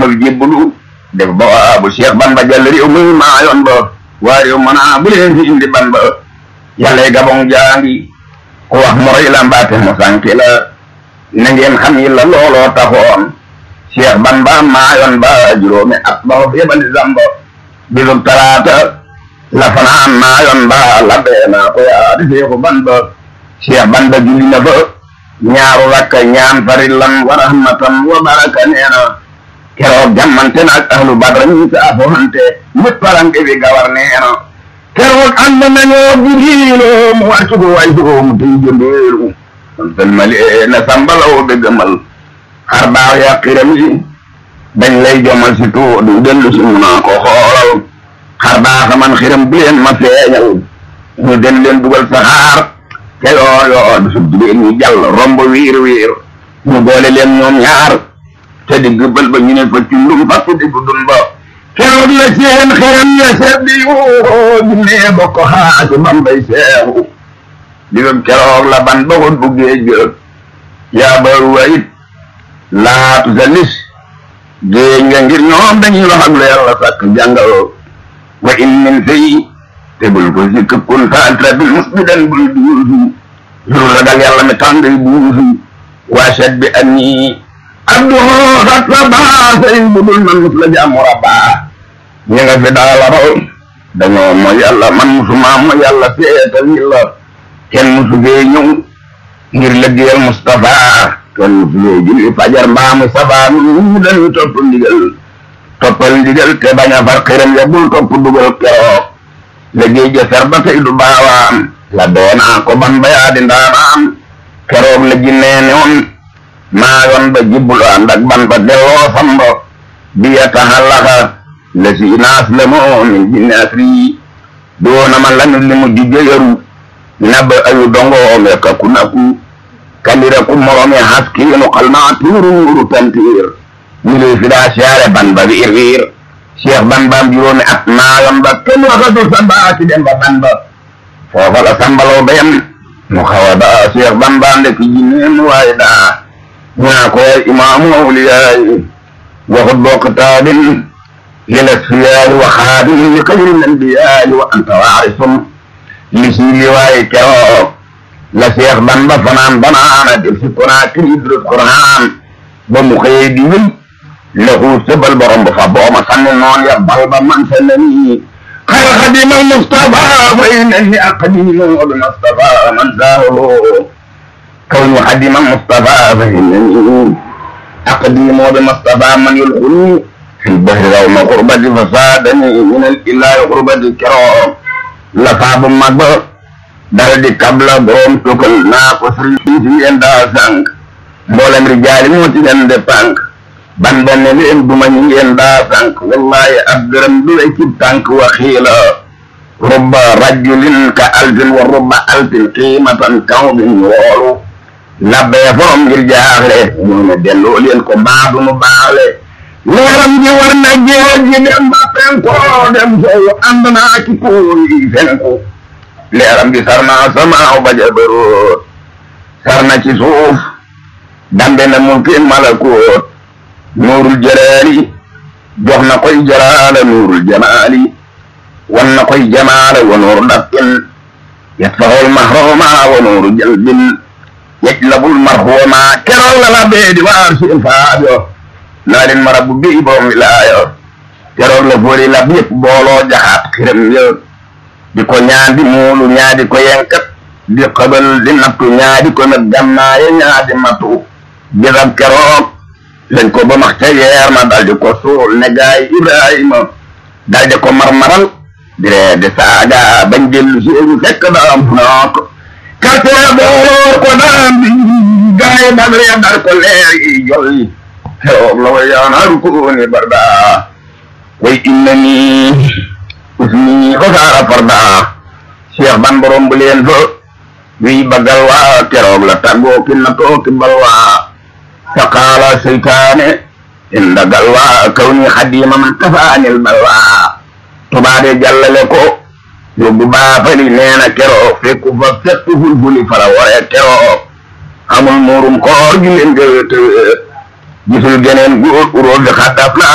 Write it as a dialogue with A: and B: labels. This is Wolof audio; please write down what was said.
A: mag jébbalu def ba waa bu Cheikh Ban ba jàll réew muy maa yoon ba waa réew mën a bu leen fi indi ban ba yàlla gabon jaangi ku wax moroy la mbaate mo sànki la na ngeen xam yi la looloo taxoon Cheikh Ban ba maa yoon ba juróomi at ba fa yebali zamba bisub talaata la fanaan maa yoon ba la beena ko yaa di seexu ban ba Cheikh Ban ba julli na fa ñaaru rakka ñaan farillan wa rahmatan wa baraka neena keroog jammante naag ahlu badra ñi saafohante mut paranke bi gawar neena keroog ànd nañoo jibriilo mu wàccugo way sugo mu tey jëndeeru on salmali na sambalawo be gëmal xar baax ya xiram yi dañ lay jomal si tu du dellu si mu naa ko xoolal xar baaxa man xiram bu leen ma feeñal ñu den leen dugal saxaar te yoo yoo du sub jigéen ñi jàll romb wiir wiir ñu boole leen ñoom ñaar te digg bël ba ñu ne fa cundum fa ku diggu dun ba keroog la seen xeram ya seddi yuuxoo jinnee bokk xaasi bambay seexu digam keroog la ban ba ko buggee jël yaa baru wayit laatu sa lis géej nga ngir ñoom dañuy wax ak la yàlla sàkk jàngal wa in min sey te bul ko si këppun faatra bil musbidan bul duusu lu ragal yàlla mi tànday buusu waa shat bi an nii abduhu xat sa baa say budul man mus la jaamu rabbaa ñi nga fi daala raw dañoo mooy yàlla man musuma mooy yàlla seetal yi la kenn musu fee ñëw ngir lëggeel Mustafa kenn musu fee julli fajar mbaa mu sabaa ñu dañu topp ndigal toppal ndigal te bañ a far xiram ya bul topp dugal keroog liggéey ja fer ba tey du baawaan la doonaa ko ban ba yaa di ndaanaan keroog la jinnee ne woon maa yoon ba jibbul ànd ak ban ba delloo samba bi ya taxallaxa la si naas la moo min jinne asri doona ma lanu li mu jujjo yaru nab ayu dongoome ka ku naku kalira ku morome haskiinu xal naa tuuru nuuru tantiir ñu lay fi daa siyaare ban ba wiir wiir cheikh ban baam juróomi at maayam ba kenn waxatu samba ci dem ba ban ba foofa la sambaloo bayam mu xawa ba cheikh ban baam de ki jinneen waaye daa ñaa ko imaamu awliyaay waxut bokk taabin lil asfiyaay wa xaadim li xayril anbiyaay wa anta waarisum li si li waaye keroog la cheikh ban ba fanaan banaana def si konaakiri idrut quraan ba mu xëyee di wéy lahu sebal borom ba fa booma sanni noon ya bal ba man sa nani xayra xadimal mustafa fa innani aqdimu bi mustafa man saahu كون حديم المصطفى فإنني أقديم بمصطفى من يلقني في البحر يوم غربة فسادني من الإله غربة الكرام لفاب مبا dal di kabla borom tukal naa ko sëriñ si ngeen daa sànq mboolem rijaali moo ci leen de pànk ban benn leen duma ñi ngeen daa sànq wallahi ab gërëm du lay cib tànk wa xiila rubba rajulin ka alfin wa rubba alfin qiimatan kaw bin woolu labbee forom ngir jaaxle ñoo ne delloo leen ko baadu nu baale leeram ji war na géej gi dem ba penkoo dem soowu ànd naa ki kuuyi fenku leeram gi sar naa samaaw ba jabaroot sar na ci suuf dambe na mulkin malakoot nuurul jalaali jox na koy jalaala nuurul jamaali wan na koy jamaala wa nuuru dafin yatfahul mahroma wa nuuru jalbin yajlabul marhuma keroog la la bee di waar seen faajo naa leen marabu bii boom wilaayo keroog la foori lab yëpp booloo jaxaat xiram yo di ko ñaadi muulu ñaadi ko yenkat di xabal di nattu ñaadi ko nag gannaaye ñaadi matu bisab keroog lañ ko ba max ca yeer ma daldi ko suul ne gaay Ibrahima daldi ko marmaral di ree di saaga bañ dellu seenu fekk daam nook karte booloo ko daam bi gaay dal ree dar ko leer yi jolli keroog la way yaanaaru ko ni barda way inna ni usni xosaara farda cheikh ban borom bu leen fa wiy bagal waa keroog la tàggoo ki na tooki bal waa faqaala seytaane inda gal waa kaw ni xadima man kafaanil bal waa tubaade jàllale ko yóbbu baafali neena keroog fekku fa fekku fulfuli fala ware keroog amul muurum koor gi leen gëwëtë gisul geneen góor uróo bi xaddaf la